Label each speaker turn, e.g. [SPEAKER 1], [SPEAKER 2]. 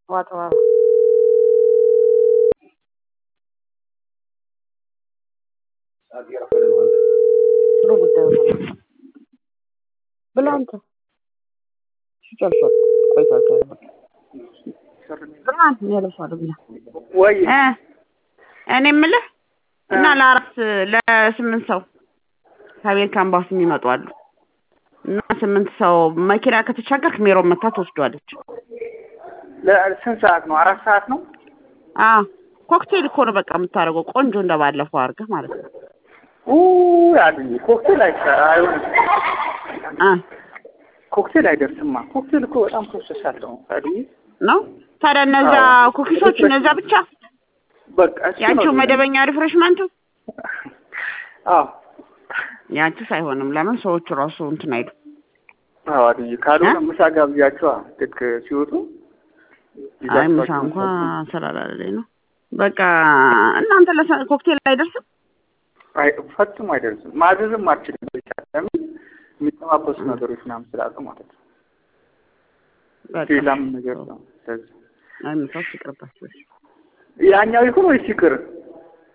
[SPEAKER 1] ዋጠባ ጥሩ ጉዳይ ነው ብላ አንተ ሲጨርሷል ቆይቷል ብላ እኔ አለብሰዋለሁ ብላ
[SPEAKER 2] ወይ
[SPEAKER 1] እ እኔ የምልህ እና ለአራት ለስምንት ሰው ከአሜሪካ ኤምባሲ የሚመጡ አሉ እና ስምንት ሰው መኪና ከተሻገርክ ሜሮን መታ ትወስዷለች።
[SPEAKER 2] ለስንት ሰዓት ነው? አራት ሰዓት ነው።
[SPEAKER 1] አዎ ኮክቴል እኮ ነው በቃ የምታደርገው ቆንጆ እንደባለፈው አድርገህ ማለት ነው።
[SPEAKER 2] ኡ ያሉኝ ኮክቴል አይሰራ አይሆንም።
[SPEAKER 1] አ
[SPEAKER 2] ኮክቴል አይደርስማ። ኮክቴል እኮ በጣም ፕሮሰስ አለው። ታዲያ
[SPEAKER 1] ነው ታዲያ እነዛ ኩኪሶች እነዛ ብቻ
[SPEAKER 2] በቃ እሱ ነው
[SPEAKER 1] ያንቺው መደበኛ ሪፍሬሽመንቱ
[SPEAKER 2] አዎ
[SPEAKER 1] ያንቺስ አይሆንም። ለምን ሰዎቹ ራሱ እንትን አይሉ
[SPEAKER 2] አዎ አድዬ ካልሆነ ምሳ ጋብዣቸዋ ልክ ሲወጡ
[SPEAKER 1] አይ ምሳ እንኳ ስላላለኝ ነው። በቃ እናንተ ለሰ- ኮክቴል አይደርስም።
[SPEAKER 2] አይ ፈጽሞ አይደርስም። ማዘዝም አልችልም። ብቻ ለምን የሚጠባበሱ ነገሮች ምናምን ስላሉ ማለት ነው።
[SPEAKER 1] በቃ
[SPEAKER 2] ሌላም ነገር ነው። ስለዚህ
[SPEAKER 1] አይ ምሳው ይቅርባችሁ።
[SPEAKER 2] ያኛው ይሁን ወይስ ይቅር?